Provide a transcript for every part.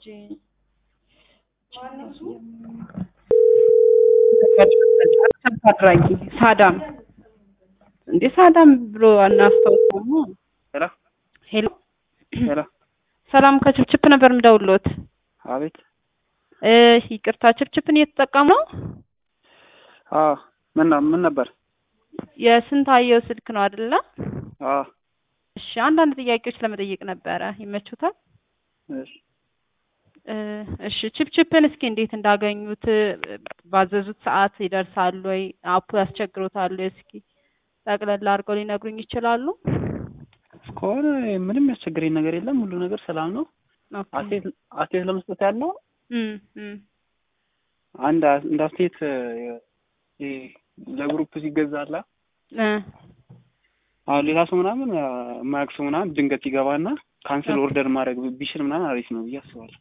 አድራጊ ሳዳም እንዴ ሳዳም ብሎ አናስታውሰውም። ሄሎ ሄሎ ሄሎ፣ ሰላም ከችፕችፕ ነበር የምደውልዎት። አቤት። እ ይቅርታ ችፕችፕን እየተጠቀሙ ነው? አዎ፣ ምን ነው ምን ነበር? የስንታየው ስልክ ነው አይደለ? አዎ፣ እሺ፣ አንዳንድ ጥያቄዎች ለመጠየቅ ነበረ። ይመቹታል? እሺ። እ እሺ ችፕችፕን እስኪ እንዴት እንዳገኙት ባዘዙት ሰዓት ይደርሳሉ ወይ? አፑ ያስቸግሮታል ወይ? እስኪ ጠቅለል አድርገው ሊነግሩኝ ይችላሉ? እስከሆነ ምንም ያስቸግረኝ ነገር የለም። ሁሉ ነገር ሰላም ነው። ኦኬ። አስተያየት አስተያየት ለመስጠት ያለው እም እም አንድ እንደ አስተያየት እ ለግሩፕ ሲገዛላ እ አሁን ሌላ ሰው ምናምን የማያውቅ ሰው ምናምን ድንገት ይገባና ካንስል ኦርደር ማድረግ ቢችል ምናምን አሪፍ ነው ብዬ አስባለሁ።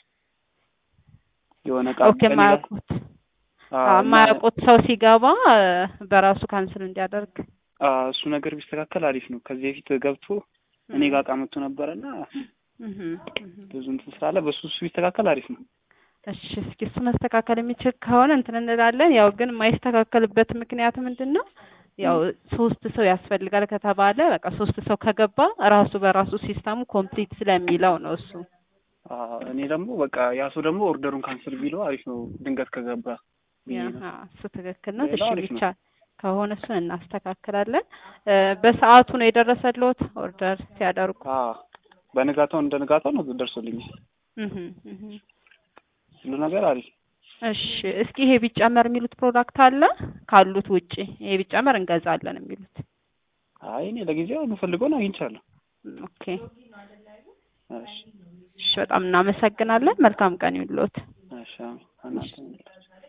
የሆነ ዕቃ ኦኬ የማያውቁት የማያውቁት ሰው ሲገባ በራሱ ካንስል እንዲያደርግ እሱ ነገር ቢስተካከል አሪፍ ነው። ከዚህ በፊት ገብቶ እኔ ጋር ዕቃ መጥቶ ነበረና ብዙ እንትን ስላለ በሱ እሱ ቢስተካከል አሪፍ ነው። እሺ እስኪ እሱ መስተካከል የሚችል ከሆነ እንትን እንላለን። ያው ግን የማይስተካከልበት ምክንያት ምንድን ነው? ያው ሶስት ሰው ያስፈልጋል ከተባለ በቃ ሶስት ሰው ከገባ ራሱ በራሱ ሲስተሙ ኮምፕሊት ስለሚለው ነው እሱ። እኔ ደግሞ በቃ ያ ሰው ደግሞ ኦርደሩን ካንስል ቢለው አሪፍ ነው ድንገት ከገባ ብዬ ነው። ያ እሱ ትክክል ነው። እሺ ሌላው አሪፍ ነው። ብቻ ከሆነ እሱን እናስተካክላለን። እ በሰዓቱ ነው የደረሰልዎት ኦርደር ሲያደርጉ? አዎ በንጋታው እንደ ንጋታው ነው ደርሶልኛል። እህ እህ ሁሉ ነገር አሪፍ እሺ እስኪ ይሄ ቢጨመር የሚሉት ፕሮዳክት አለ ካሉት ውጪ ይሄ ቢጨመር እንገዛለን የሚሉት? አይ እኔ ለጊዜው የምፈልገውን አግኝቻለሁ። ኦኬ እሺ እሺ በጣም እናመሰግናለን። መልካም ቀን ይሁንልዎት። እሺ አሜን።